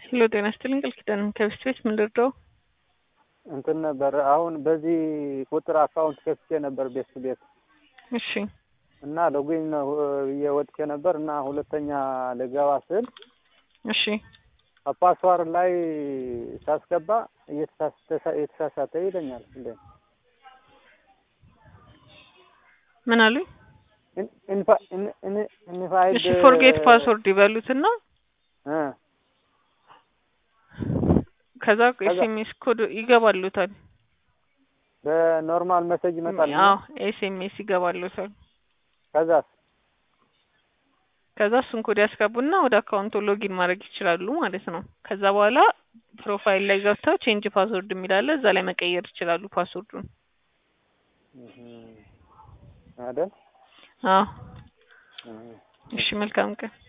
ሄሎ ጤና ይስጥልኝ ቃል ኪዳን ከብስት ቤት ምን ልርዳው? እንትን ነበር አሁን በዚህ ቁጥር አካውንት ከፍቼ ነበር ቤት ቤት እሺ እና ሎጊን ነው ብዬ ወጥቼ ነበር እና ሁለተኛ ልገባ ስል እሺ ፓስዋርድ ላይ ሳስገባ እየተሳሳተ ይለኛል። እንዴ ምን አሉኝ? ኢንፋይድ እሺ ፎርጌት ፓስወርድ ይበሉትና እ ከዛ ኤስኤምኤስ ኮድ ይገባሉታል። በኖርማል መሰጅ ይመጣል። አዎ ኤስኤምኤስ ይገባሉታል። ከዛስ ከዛ እሱን ኮድ ያስገቡና ወደ አካውንቱ ሎጊን ማድረግ ይችላሉ ማለት ነው። ከዛ በኋላ ፕሮፋይል ላይ ገብተው ቼንጅ ፓስወርድ የሚላለ እዛ ላይ መቀየር ይችላሉ ፓስወርዱን። አይደል? አዎ እሺ፣ መልካም ቀን።